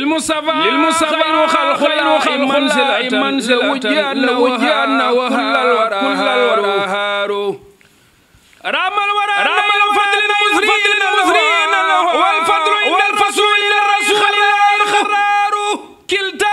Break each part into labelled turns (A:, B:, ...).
A: للمصطفى للمصطفى خلق خلق منزلة منزلة وجهنا وجهنا وهار كل الورى هارو رام الورى رام الفضل المزرين المزرين والفضل عند الفصل إلى الرسول الخرار كلتا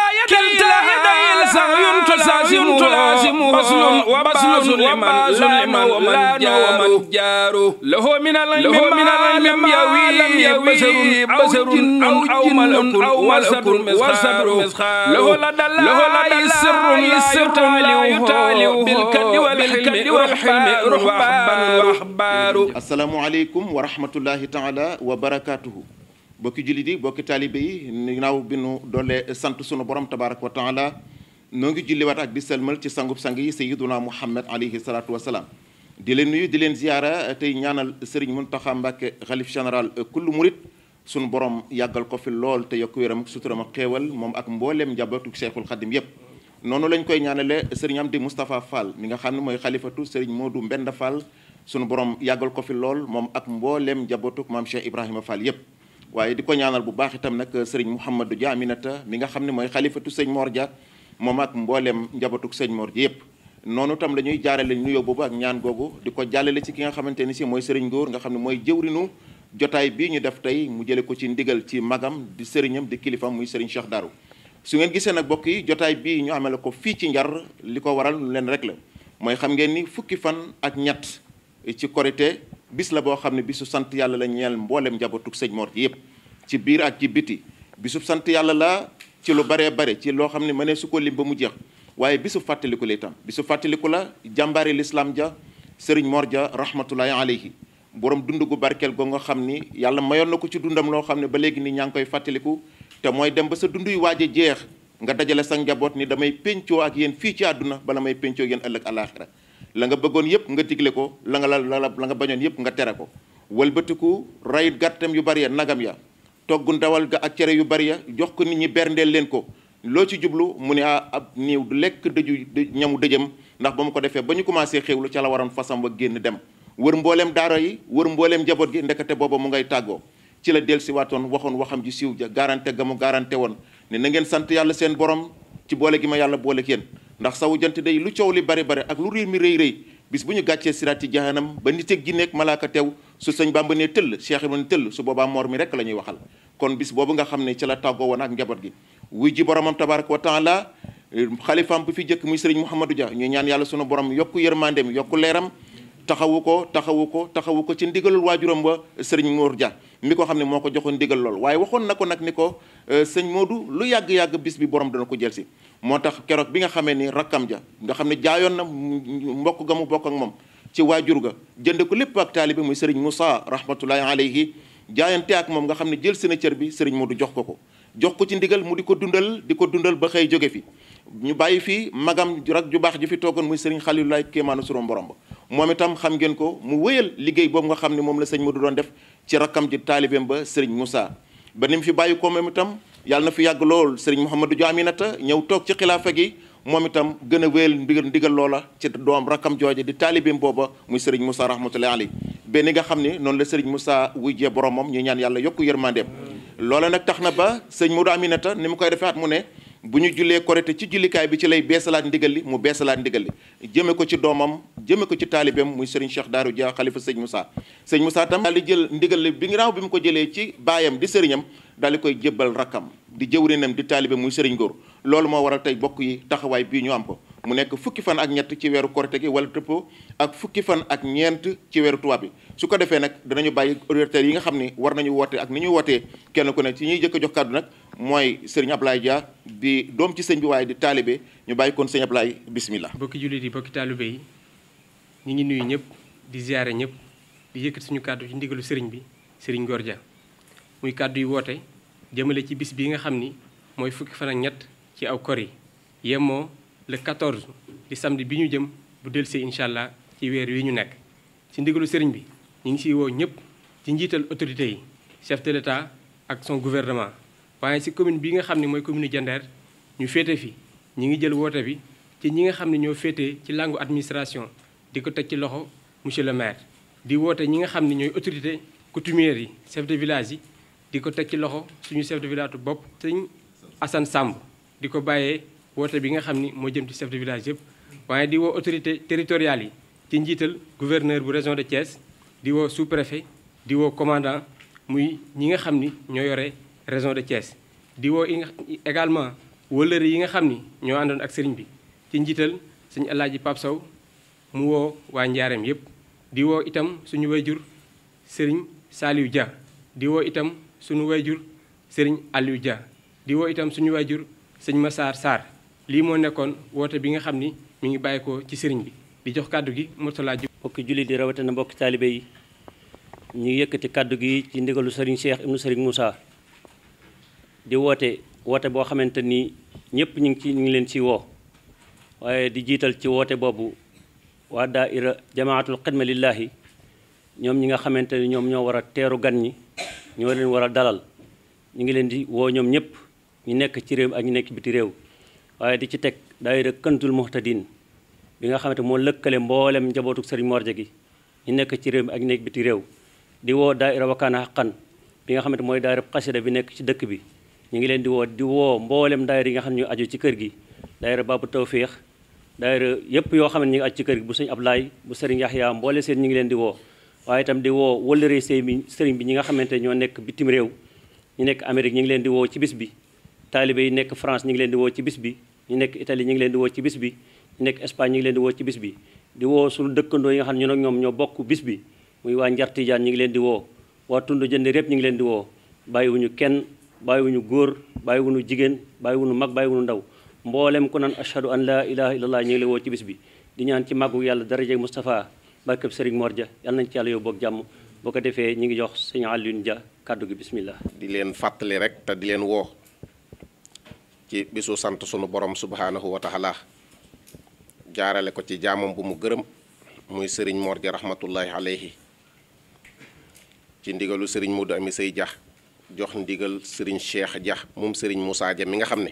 A: يدي سعي تلازم تلازم بصل وبصل وباز لمن لان ومن جار له من العلم من العلم يوي بشر بشر أو ملك أو ملك وصبر له لدى الله سر سر لا يتاليه بالكد والحلم والحلم رحبان وأحبار
B: asalaamualeykum wa rahmatullahi taala wa barakaatuhu bokki jullit yi bokki taalibe yi ginnaaw bi nu doole sant sunu borom tabaraka wa taala noo ngi julliwaat ak di selmal ci sangub sang yi sayiduna muhammad alayhi salaatu wasalaam di leen nuyu di leen ziyaara tey ñaanal sëriñ muntaxa mbàkke xalif général kullu murit sunu borom yàggal ko fi lool te yokk wéram suturam ak xéewal moom ak mbooleem njabootu cheikhul xadim yépp noonu lañ koy ñaanale sëriñ Amdi Moustapha Fall mi nga xam ne mooy xalifatu sëriñ Modou Mbenda Fall sunu borom yàggal ko fi lool moom ak mbooleem njabootuk maam Cheikh Ibrahima Fall yépp waaye di ko ñaanal bu baax itam nag sëriñ Mouhamadou Dia Aminata mi nga xam ne mooy xalifatu sëñ Mor Dia moom ak mbooleem njabootuk sëñ Mor Dia yépp noonu tam la ñuy jaarale nuyoo boobu ak ñaan googu di ko jàllale ci ki nga xamante ni si mooy sëriñ Ngóor nga xam ne mooy jëwrinu jotaay bii ñu def tey mu jële ko ci ndigal ci magam di sëriñam di kilifam muy sëriñ Cheikh Darou su ngeen gisee nag bokk yi jotaay bii ñu amele ko fii ci njar li ko waral leen rek la mooy xam ngeen ni fukki fan ak ñett ci korité bis la boo xam ne bisu sant yàlla la ñeel mboolem njabootug sëñ Mor ji yëpp ci biir ak ci biti bisu sant yàlla la ci lu baree bare ci loo xam ne mënee su ko lim ba mu jeex waaye bisu fàttaliku la itam bisu fàttaliku la jàmbaari lislaam ja sëriñ Mor ja rahmatullahi alayhi borom dund gu barkeel go nga xam ni yàlla mayoon na ko ci dundam loo xam ne ba léegi ni ñaa ngi koy fàttaliku te mooy dem ba sa dund yu waaj a jeex nga dajale sa njaboot ni damay péncoo ak yéen fii ci àdduna bala may péncoo yéen ëllëg àllaaxira la nga bëggoon yëpp nga digle ko la nga la la nga bañoon yëpp nga tere ko wëlbatiku rayit gàttam yu bari ya nagam ya togg ndawal ga ak cere yu bari ya jox ko nit ñi berndeel leen ko loo ci jublu mu ne ah ab niiw du lekk dëju ñamu dëjëm ndax ba mu ko defee ba ñu commencé xéwlu ca la waroon fasam wa génn dem wër mbooleem daara yi wër mbooleem njaboot gi ndekete booba mu ngay tàggoo ci la del si waatoon waxoon waxam ji siiw ja garanté ga mu garanté woon ne na ngeen sant yàlla seen borom ci boole gi ma yàlla boole ak yéen ndax sawu jant day lu coow li bari bari ak lu riir mi rëy rëy bis bu ñu gàccee siraat ci jahanam ba nit ak jinne ak malaaka teew su sëñ Bàmba ne tëll Cheikh Ibra ne tëll su boobaa moor mi rek la ñuy waxal kon bis boobu nga xam ne ci la tàggoo woon ak njaboot gi wuy ji boromam tabaraka wa taala xalifaam bu fi jëkk muy sëriñ Mouhamadou Dia ñu ñaan yàlla sunu borom yokku yërmandeem yokku leeram taxawu ko taxawu ko taxawu ko ci ndigalul waajuram ba sëriñ Mour Dia mi ko xam ne moo ko joxoon ndigal lool waaye waxoon na ko nag ni ko sëñ Modou lu yàgg-yàgg bis bi borom dana ko jël si moo tax keroog bi nga xamee ni rakkam ja nga xam ne jaayoon na mbokk ga mu bokk ak moom ci waajur ga jënd ko lépp ak taalibe muy sëriñ Moussa rahmatullahi alayhi jaayante ak moom nga xam ne jël seen cër bi sëriñ Modou jox ko ko jox ko ci ndigal mu di ko dundal di ko dundal ba xëy jóge fi ñu bàyyi fii magam rak ju baax ju fi toogoon muy sëriñ Xalilulaay kéemaanu suróom borom ba moom itam xam ngeen ko mu wéyal liggéey boobu nga xam ne moom la sëñ Modou doon def ci rakkam ji taalibeem ba sëriñ Moussa ba ni mu fi bàyyi ko moom itam yàlla na fi yàgg lool sëriñ Mouhamadou Dia Aminata ñëw toog ci xilaafa gi moom itam gën a wéyal ndigal ndigal loola ci doom rakkam jooje di taalibeem booba muy sëriñ Moussa rahmatullahi alayhi benn nga xam ne noonu la sëriñ Moussa wujjee boromam ñu ñaan yàlla yokku yërmandeem loola nag tax na ba sëñ Modou Aminata ni mu koy defee at mu ne bu ñu jullee korite ci jullikaay bi ci lay beesalaat ndigal li mu beesalaat ndigal li jëme ko ci doomam jëme ko ci taalibeem muy sëriñ Cheikh Darou Dia xalifa sëñ Moussa sëñ Moussa tam daal di jël ndigal li bi ngi bi mu ko jëlee ci baayam di sëriñam daal di koy jébbal rakkam di jëwrinam di taalibe muy sëriñ góor loolu moo waral tey bokk yi taxawaay bii ñu am ko mu nekk fukki fan ak ñett ci weeru korite gi wala tëppoo ak fukki fan ak ñeent ci weeru tubaab bi su ko defee nag danañu bàyyi auditeurs yi nga xam ni war nañu woote ak ni ñuy wootee kenn ku ne ci ñuy jëkk a jox kàddu nag mooy sëriñ Ablaye Dia di doom ci sëñ bi waaye di taalibe ñu bàyyi kon sëñ Ablaye bismillah
C: bokki jullit yi bokki taalibe yi ñu ngi nuyu ñëpp di ziare ñëpp di yëkkati suñu kàddu ci ndigalu sëriñ bi sëriñ Ngor Dia muy kàddu yi woote jëmale ci bis bi nga xam ni mooy fukki fan ak ñett ci aw kor yi yemoo le 14 di samedi bi ñu jëm bu dellusee incha allah ci weer wi ñu nekk ci ndigalu sëriñ bi ñu ngi siy woo ñëpp ci njiital autorités yi chef de l'état ak son gouvernement waaye si commune bi nga xam ne mooy commune Diender ñu féete fi ñi ngi jël woote bi ci ñi nga xam ne ñoo féetee ci langue administration di ko teg ci loxo monsieur le maire di woote ñi nga xam ne ñooy autorité coutumière yi chef de village yi di ko teg ci loxo suñu chef de village bopp sëñ Assane Samb di ko bàyyee woote bi nga xam ni moo jëm ci chef de village yëpp waaye di woo autorité territoriales yi ci njiital gouverneur bu région de Thiès di woo sous-préfet di woo commandant muy ñi nga xam ni ñoo yore région de Thiès di woo également wëllëre yi nga xam ni ñoo àndoon ak sëriñ bi ci njiital suñu Alaaji Pape Sow mu woo waa Njaareem yëpp di woo itam suñu wayjur sëriñ Saliou Dia di woo itam suñu wayjur sëriñ Aliou Dia di woo itam suñu wayjur sëñ Massar Sarr lii moo nekkoon woote bi nga xam ni mi ngi bàyyi ko ci sëriñ bi di jox kàddu gi Mourtala Diop
D: mbokki jullit yi rawatina mbokki taalibe yi ñu yëkkati kàddu gi ci ndigalu sëriñ Cheikh ibnu sëriñ Moussa di woote woote boo xamante ni ñëpp ñu ngi ci ñu ngi leen ci woo waaye di jiital ci woote boobu waa daaira jamaatul xidma lillahi ñoom ñi nga xamante ni ñoom ñoo war a teeru gan ñi ñoo leen war a dalal ñu ngi leen di woo ñoom ñëpp ñu nekk ci réew ak ñu nekk biti réew waaye di ci teg daaira kantul muhtadin bi nga xamante moo lëkkale mboolem njabootu sëriñ Morja gi ñu nekk ci réew mi ak ñu nekk biti réew di woo daaira wakkaana xaqan bi nga xamante mooy daaira xasida bi nekk ci dëkk bi ñu ngi leen di woo di woo mboolem daayira yi nga xam ne ñu aju ci kër gi daayira Babu Tawfiix daayira yëpp yoo xam ne ñu ngi aju ci kër gi bu sëñ Ablaay bu sëriñ Yaxya mboole seen ñu ngi leen di woo waaye itam di woo wëllëree sëy bi sëriñ bi ñi nga xamante ñoo nekk bitim réew ñu nekk Amérique ñu ngi leen di woo ci bis bi taalibe yi nekk France ñu ngi leen di woo ci bis bi ñu nekk Italie ñu ngi leen di woo ci bis bi ñu nekk Espagne ñu ngi leen di woo ci bis bi di woo suñu dëkkandoo yi nga xam ne ñun ak ñoom ñoo bokk bis bi muy waa Njar Tijaan ñu ngi leen di woo waa tund jënd répp ñu ngi leen di woo bàyyiwuñu kenn bàyyiwuñu góor bàyyiwuñu jigéen bàyyiwuñu mag bàyyiwuñu ndaw mboolem ku naan ashhadu an laa ilaha illallah ñu ngi lay woo ci bis bi di ñaan ci màggu yàlla daraje Moustapha barkeb Serigne Mor Dia yàlla nañ ci yàlla yow boog jàmm boo ko defee ñu ngi jox sëñ Alioune Dia kàddu gi bismillah
E: di leen fàttali rek te di leen woo ci bisu sant sunu borom subhanahu wa taala jaarale ko ci jaamam bu mu gërëm muy sëriñ Mor Dia rahmatullahi alayhi ci ndigalu sëriñ Modou Ami Sey Dia jox ndigal sëriñ Cheikh Dia moom sëriñ Moussa Dia mi nga xam ne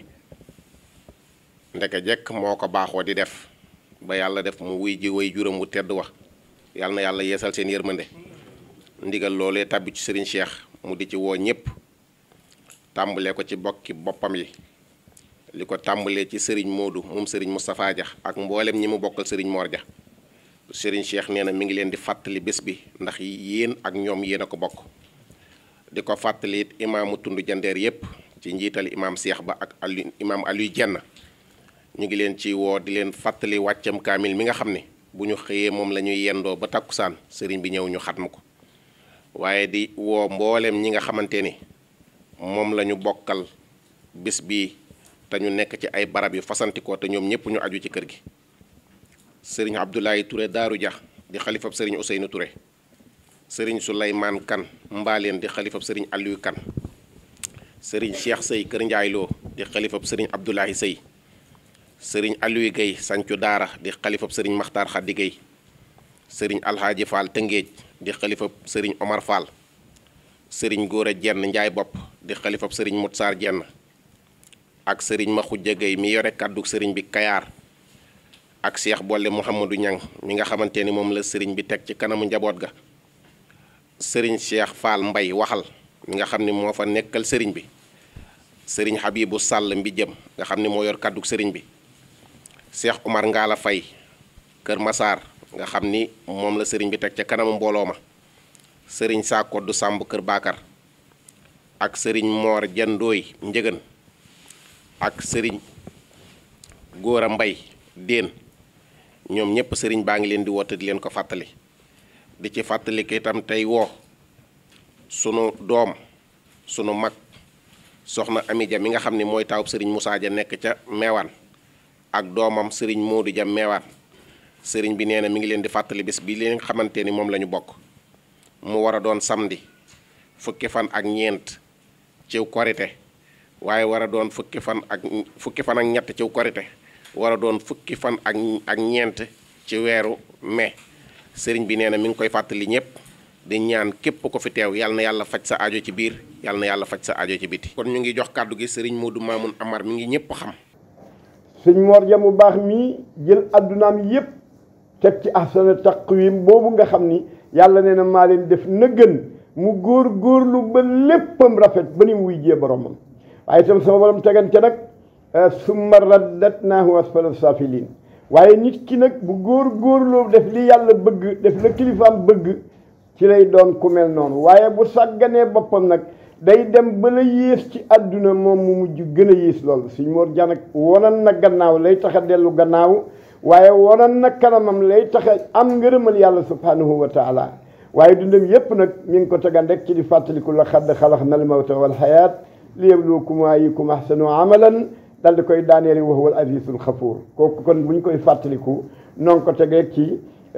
E: ndeke jekk moo ko baaxoo di def ba yàlla def mu wuy ji way juram wu tedd wax yàlla na yàlla yeesal seen yërmande ndigal loolee tàbbi ci sëriñ Cheikh mu di ci woo ñépp tàmbalee ko ci bokki boppam yi li ko tàmbalee ci sëriñ Modou moom sëriñ Moustapha Dia ak mboolem ñi mu bokkal sëriñ Mor Dia sëriñ Cheikh nee na mi ngi leen di fàttali bés bi ndax yéen ak ñoom yéen a ko bokk di ko fàttali it imaamu tund jandeer yépp ci njiital imaam Cheikh ba ak Aliou imaam Aliou Jenn ñu ngi leen ci woo di leen fàttali wàccam kaamil mi nga xam ne bu ñu xëyee moom la ñuy yendoo ba takkusaan sëriñ bi ñëw ñu xatmu ko waaye di woo mboolem ñi nga xamante ni moom la ñu bokkal bis bii te ñu nekk ci ay barab yu fasantikoo te ñoom ñëpp ñu aju ci kër gi sëriñ Abdoulaye Touré Daaru Dia di xalifab sëriñ Ousseynou Touré sëriñ Souleymane Kan mbaaleen di xalifab sëriñ Aliou Kan sëriñ Cheikh Sey Kër Ndiaye Lo di xalifab sëriñ Abdoulaye Sey sëriñ Aliou Guèye Sancu Daara di xalifab sëriñ Makhtar Khady Guèye sëriñ Alhaaji Fall Tëngéej di xalifab sëriñ Omar Fall sëriñ Góora Jenn Njaay Bopp di xalifab sëriñ Mutsaar Jenn ak sëriñ Maxujja Guèye mi yore kàddu sëriñ bi Kayaar ak Cheikh Bolle Mouhamadou Ñang mi nga xamante ni moom la sëriñ bi teg ci kanamu njaboot ga sëriñ Cheikh Fall Mbay waxal mi nga xam ni moo fa nekkal sëriñ bi sëriñ Habibu Sàll mbi jëm nga xam ni moo yor kàddu sëriñ bi Cheikh Omar Ngala Fay Kër Masaar nga xam ni moom la sëriñ bi teg ca kanamu mbooloo ma sëriñ Saakoddu Sàmb Kër Baakar ak sëriñ Moor Jandooy Njëgën ak sëriñ Góora Mbay Déen ñoom ñépp sëriñ baa ngi leen di woote di leen ko fàttali di ci fàttali ko itam tey woo sunu doom sunu mag soxna Ami Ja mi nga xam ni mooy taawub sëriñ Moussa Ja nekk ca meewaan ak doomam sëriñ Modou Ja meewaan sëriñ bi nee na mi ngi leen di fàttali bés bi li nga xamante ni moom la ñu bokk mu war a doon samedi fukki fan ak ñeent ciw korite waaye war a doon fukki fan ak fukki fan ak ñett ciw korite war a doon fukki fan ak ak ñeent ci weeru mai sëriñ bi nee na mi ngi koy fàttali ñëpp di ñaan képp ko fi teew yàlla na yàlla faj sa aajo ci biir yàlla na yàlla faj sa aajo ci biti kon ñu ngi jox kàddu gi sëriñ Modou Mamoun Amar mi ngi ñëpp xam
F: sëñ Mor Dia mu baax mii jël addunaam yépp teg ci ahsana taqwim boobu nga xam ni yàlla nee na maa leen def na gën mu góor góorlu ba léppam rafet ba ni mu wuy jee boromam waaye itam sama borom tegan ca nag summa raddatnaahu asfala safilin waaye nit ki nag bu góor góorloo def li yàlla bëgg def la kilifaam bëgg ci lay doon ku mel noonu waaye bu sàgganee boppam nag day dem ba la yées ci àdduna moom mu mujj gën a yées loolu suñ Mor Dia nag wonan na gannaaw lay tax a dellu gannaaw waaye wonan na kanamam lay tax a am ngërëmal yàlla subhanahu wa taala waaye dundam yépp nag mi ngi ko tegan rek ci di fàttaliku la xadd xalax na al mawta wal xayaat li yabluwakum ayyukum ahsanu amalan dal di koy daaneeli wa huwa al azizul xafuur kooku kon bu ñu koy fàttaliku noo ngi ko tegee ci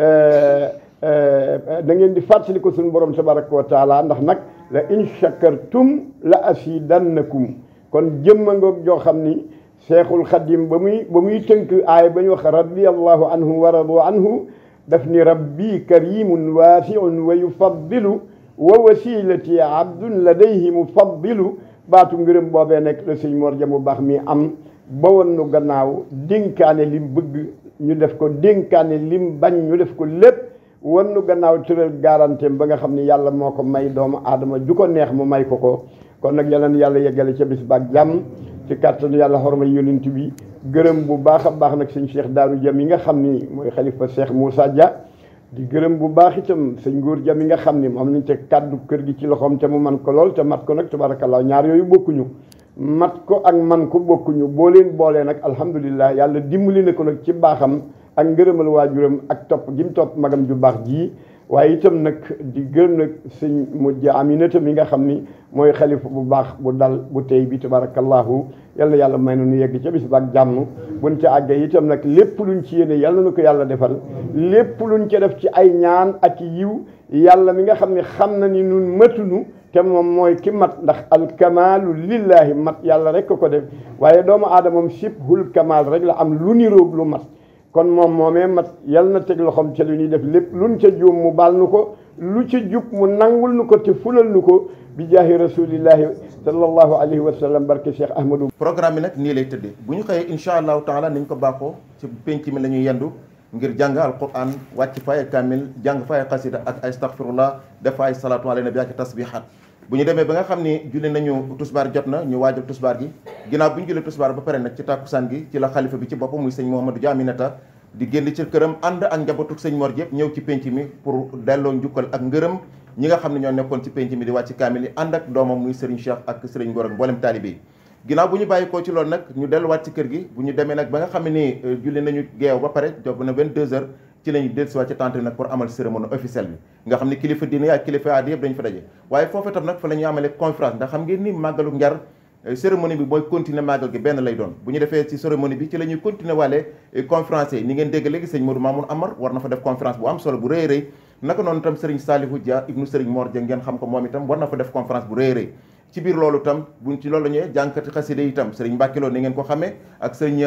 F: da ngeen di fàttaliku suñu borom tabaraka wa taala ndax nag la in shakartum la asidannakum kon jëmma ngoog joo xam ni cheikhul xadim ba muy ba muy tënk aaya ba ñu wax radiallahu anhu wa radu anhu daf ni rabbi karimun waasiun wa yufaddilu wa wasilati abdun ladayhi mufaddilu baatu ngërëm boobee nekk la sëñ Mor Dia mu baax mi am ba woon nu gannaaw dénkaane lim bëgg ñu def ko dénkaane lim bañ ñu def ko lépp wan nu gannaaw tëral garanteem ba nga xam ni yàlla moo ko may doomu aadama ju ko neex mu may ko ko kon nag yàlla na yàlla yeggale ca bis baak jàmm ci kàttanu yàlla xorma yonent bi gërëm bu baax a baax nag sëñ Cheikh Daaru Dia mi nga xam ni mooy xalifa Cheikh Moussa Dia di gërëm bu baax itam sëñ Ngóor Dia mi nga xam ni moom nañ te kàddu kër gi ci loxoom te mu man ko lool te mat ko nag tabaarakallaa ñaar yooyu bokkuñu mat ko ak man ko bokkuñu boo leen boolee nag alhamdulilah yàlla dimbali na ko nag ci baaxam ak ngërëmal waajuram ak topp gi mu topp magam ju baax ji waaye itam nag di gërëm nag sëñ mujj aminata mi nga xam ni mooy xalifa bu baax bu dal bu tey bi tabarakallahu yàlla yàlla may na nu yegg ca bis ba ak jàmm buñ ca àggee itam nag lépp luñ ci yéene yàlla na ko yàlla defal lépp luñ ca def ci ay ñaan ak yiw yàlla mi nga xam ne xam na ni nun matunu te moom mooy ki mat ndax alkamaalu lillahi mat yàlla rek ko ko def waaye doomu aadamam sibhul kamaal rek la am lu niroog lu mat kon moom moomee mat yal na teg loxoom ca lu ñuy def lépp luñ ca juum mu baal nu ko lu ca jub mu nangul nu ko te fulal nu ko bi jaahi rasulillahi sallallahu alayhi wa sallam barke Cheikh Ahmadou.
B: programme bi nag nii lay tëddee bu ñu xëyee incha allahu taala niñ ko baaxoo ci penc mi la ñuy yendu ngir jàng alquran wàcc fa ay kamil jàng fa ay xasida ak ay astaghfirullah def fa ay salatu ala nabi ak tasbihat bu ñu demee ba nga xam ni julli nañu tusbaar jot na ñu waajal tusbaar gi ginnaaw bu ñu julli tusbaar ba pare nag ci tàkkusaan gi ci la xalifa bi ci boppam muy sëñ Mouhamadou Dia Aminata di génn ci këram ànd ak njabootu sëñ Mor yëpp ñëw ci penc mi pour delloo njukkal ak ngërëm ñi nga xam ne ñoo nekkoon ci penc mi di wàcc kaamil yi ànd ak doomam muy Serigne Cheikh ak Serigne Ngor ak mboolem taalibe yi ginnaaw bu ñu bàyyi koo ci loolu nag ñu delluwaat ci kër gi bu ñu demee nag ba nga xam ne nii julli nañu geew ba pare job na 22 heures ci la ñu dellusiwaat ci tente bi nag pour amal cérémonie officielle bi nga xam ne kilifa diine ak kilifa aada yëpp dañu fa daje waaye foofu itam nag fa la ñuy amalee conférence ndax xam ngeen ni màggalu njar cérémonie bi mooy continuer màggal gi benn lay doon bu ñu defee ci cérémonie bi ci la ñuy continuer waale conférence yi ni ngeen dégg léegi sëñ Modou Mamoun Amar war na fa def conférence bu am solo bu rëy rëy naka noonu itam Serigne Salihou Dia ibnu Serigne Mor Dia ngeen xam ko moom itam war na fa def conférence bu rëy rëy ci biir loolu itam buñ ci loolu la ñëwee jànkati xaside itam Serigne Mbacke Lo ni ngeen ko xamee ak sëñ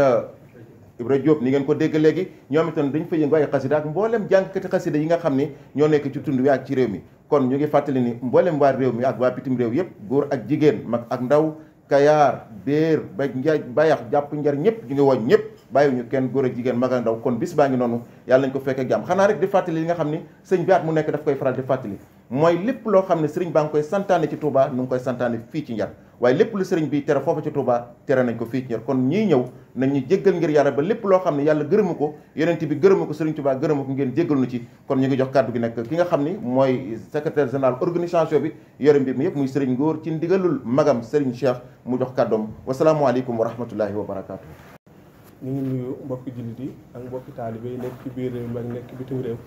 B: Ibra Diop ni ngeen ko dégg léegi ñoom itam dañ fa yëngu ay xasida ak mboolem jànkati xasida yi nga xam ni ñoo nekk ci tund wi ak ci réew mi kon ñu ngi fàttali ni mboolem waa réew mi ak waa bitim réew yëpp góor ak jigéen mag ak ndaw kayaar béer ba njaay bayax jàpp njar ñëpp ñu ngi woñ ñëpp bàyyiwuñu kenn góor ak jigéen mag ak ndaw kon bis baa ngi noonu yàlla nañ ko fekk ak jàmm xanaa rek di fàttali li nga xam ni sëñ bi at mu nekk daf koy faral di fàttali mooy lépp loo xam ne sëriñ baa ngi koy santaane ci Touba nu ngi koy santaane fii ci njar waaye lépp lu sëriñ bi tere foofu ci Touba tere nañ ko fii ci njar kon ñii ñëw nañ ñu jéggal ngir yàlla ba lépp loo xam ne yàlla gërëmu ko yonent bi gërëmu ko sëriñ Touba gërëmu ko ngeen jéggal nu ci kon ñu ngi jox kàddu gi nekk ki nga xam ni mooy secrétaire général organisation bi yore mbir mi yëpp muy sëriñ Ngóor ci ndigalul magam sëriñ Cheikh mu jox kàddoom wasalaamualeykum wa rahmatullahi wa barakaatu.
G: ñu ngi nuyu mbokki jullit yi ak mbokki taalibe yi nekk ci biir réew mi ak nekk bitim réew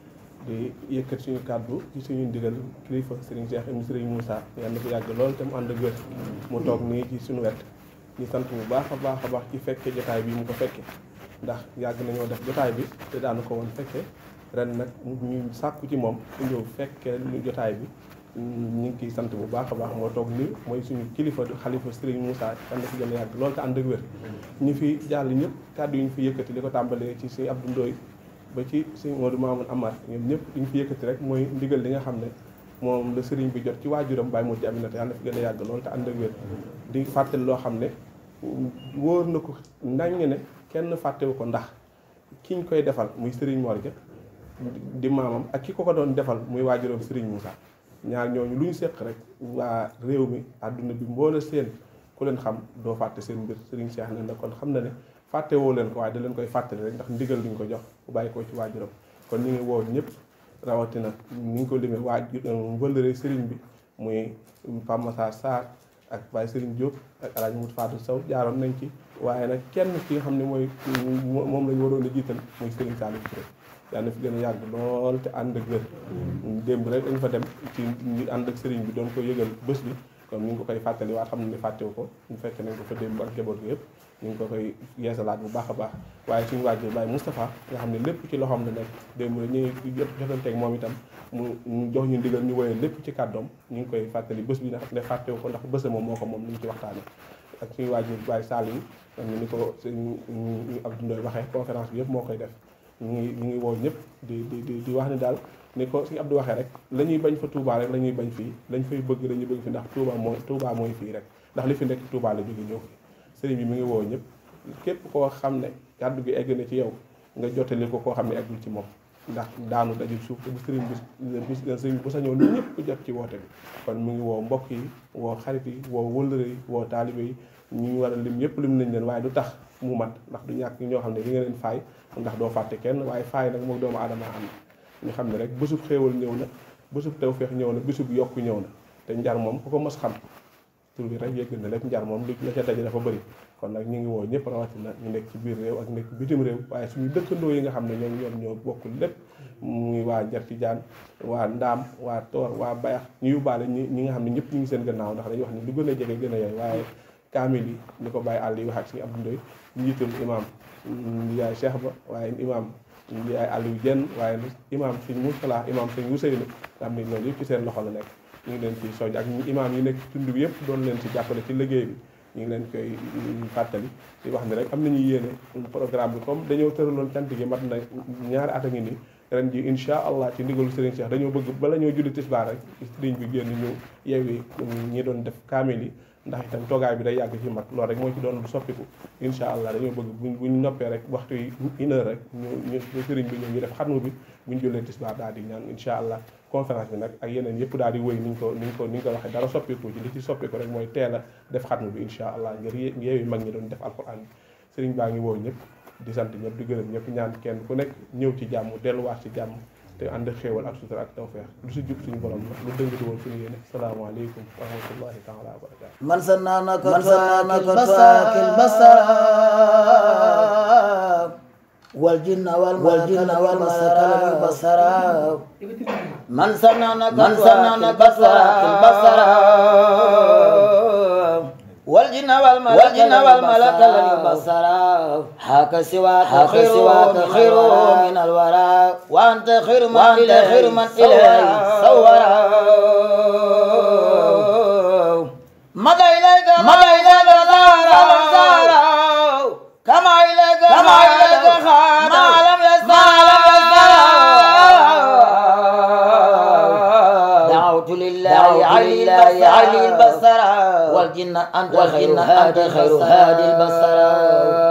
G: di yëkkat suñu kàddu ci suñu ndigal kilifa Serigne Cheikh ibn Serigne Moussa yàlla na fi yàgg lool te mu ànd ak wér mu toog nii ci suñu wet ñu sant bu baax a baax a baax ci fekke jotaay bi mu ko fekke ndax yàgg nañoo def jotaay bi te daanu ko woon fekke ren nag ñu sàkku ci moom su ñëw fekke ñu jotaay bi ñu ngi ciy sant bu baax a baax moo toog nii mooy suñu kilifa xalifa Serigne Moussa yàlla na fi gën a yàgg lool te ànd ak wér ñu fi jàll ñëpp kàddu yi ñu fi yëkkati li ko tàmbalee ci Serigne Abdou Ndoye ba ci sëñ Modou Mamoun Amar ñoom ñëpp li ñu fi yëkkati rek mooy ndigal li nga xam ne moom la sëriñ bi jot ci waajuram Baye Modou Aminata yàlla na fi gën a yàgg lool te ànd ak wér di fàttali loo xam ne wóor na ko nañ ne kenn fàttewu ko ndax kiñ koy defal muy sëriñ Mor Dia di maamam ak ki ko ko doon defal muy waajuram sëriñ Moussa ñaar ñooñu lu ñu seq rek waa réew mi àdduna bi mboole seen ku leen xam doo fàtte seen mbir Serigne Cheikh ne na kon xam na ne fàtte woo leen ko waaye da leen koy fàttali rek ndax ndigal duñ ko jox bu bàyyi ko ci waajuram kon ñu ngi woo ñëpp rawatina ni ñu ko limee waajur wëllëre Serigne bi muy Pape Massar Sarr ak Baye Serigne Diop ak El Hadj Mout Fatou Sow jaaroon nañ ci waaye nag kenn ki nga xam ne mooy moom la ñu waroon a jiital muy Serigne Saliou Touré yàlla na fi gën a yàgg lool te ànd ak wér démb rek dañ fa dem ci ñu ànd ak Serigne bi doon ko yëgal bés bi kon ñu ngi ko koy fàttali waat xam ne ni fàttewu ko ñu fekk nañ ko fa démb ak jaboot gi yëpp ñu ngi ko koy yeesalaat bu baax a baax waaye suñu waajur Baye Moustapha nga xam ne lépp ci loxoom la nekk démb la ñu ngi jot jotanteeg moom itam mu mu jox ñu ndigal ñu woyee lépp ci kàddoom ñu ngi koy fàttali bés bi nga xam ne fàttewu ko ndax bés moom moo ko moom lu ñu ci waxtaane ak suñu waajur Baye Sall yi xam ne ni ko sëñ Abdou Ndoye waxee conférence bi yëpp moo koy def ñu ngi ñu ngi woo ñëpp di di di di wax ni daal ni ko suñu Abdou waxee rek la ñuy bañ fa Touba rek la ñuy bañ fii lañ fay bëgg la ñuy bëgg fi ndax Touba mooy Touba mooy fii rek ndax li fi nekk Touba la jóge ñëw fi sëriñ bi mi ngi woo ñëpp képp koo xam ne kàddu gi egg na ci yow nga jottali ko koo xam ne eggul ci moom ndax daanu dajul suuf te bu sëriñ bi sëriñ bu sañoon ñu ñëpp ku jot ci woote bi kon mi ngi woo mbokk yi woo xarit yi woo wëllëre yi woo taalibe yi ñu war a lim yëpp lim nañ leen waaye du tax mu mat ndax du ñàkk ñoo xam ne di nga leen faay ndax doo fàtte kenn waaye faay nag moom doomu aadama am ñu xam ne rek bésub xéewal ñëw na bésub tawféex ñëw na bésub yokku ñëw na te njar moom ku ko mos xam tur bi rek yëgg na lépp njar moom li la ca daje dafa bëri kon nag ñu ngi woo ñëpp rawatina ñu nekk ci biir réew ak nekk bitim réew waaye suñu dëkkandoo yi nga xam ne ñoom ñoom ñoo bokk lépp muy waa Njarti Jaan waa Ndaam waa Toor waa Bayax ñu yóbbaale ñi ñi nga xam ne ñëpp ñu ngi seen gannaaw ndax dañuy wax ne lu gën a jege gën a yooyu waaye kaamil yi ni ko bàyyi àll yi wax ak suñu Abdou Ndoye njiitul imam yaay Cheikh Ba waaye imam yaay Aliou Dieng waaye imam suñ Moustala imam suñ Ousseynou nga xam ne loolu yëpp ci seen loxo la nekk ñu ngi leen ci soñ ak imam yi nekk tund bi yëpp doon leen ci jàppale ci liggéey bi ñu ngi leen koy fàttali di wax ni rek am nañu yéene programme bi comme dañoo tëraloon cant gi mat na ñaari at a ngi nii ren ji incha allah ci ndigalu Serigne Cheikh dañoo bëgg bala ñoo julli tisbaar rek Serigne bi génn ñu yeewi ñi doon def kaamil yi ndax itam toogaay bi day yàgg ci mat loolu rek moo ci doon lu soppiku incha allah dañoo bëgg buñ buñ noppee rek waxtu yi une heure rek ñu ñu sëriñ bi ñëw ñu def xatmu bi buñ jullee tisbaar daal di ñaan incha allah conférence bi nag ak yeneen yëpp daal di wéy niñ ko niñ ko ni ñu ko waxee dara soppiku ci li ci soppiku rek mooy teel a def xatmu bi incha allah ngir yeewi mag ñi doon def alquran bi sëriñ baa ngi woo ñëpp di sant ñëpp di gërëm ñëpp ñaan kenn ku nekk ñëw ci jàmm delluwaat ci jàmm te ànd xéewal ak sutura ak tawfeex lu si jub suñu borom la lu dëngati woon suñu yéene salaamaaleykum wa rahmatullahi taala wa barakatu
H: من سنانك من سنانك البصر البصر والجن والجن والملك البصر من سنانك من سنانك البصر والجن والملك والجن والملك البصر حاك سواك خير سواك خير من الورى وانت خير من الى خير من اليه صورا مضى إليك مضى إليك زارا كما إليك كما إليك خاد ما لم يسمع ما لم دعوت لله علي علي البصر والجن أنت خير هادي خير هادي البصر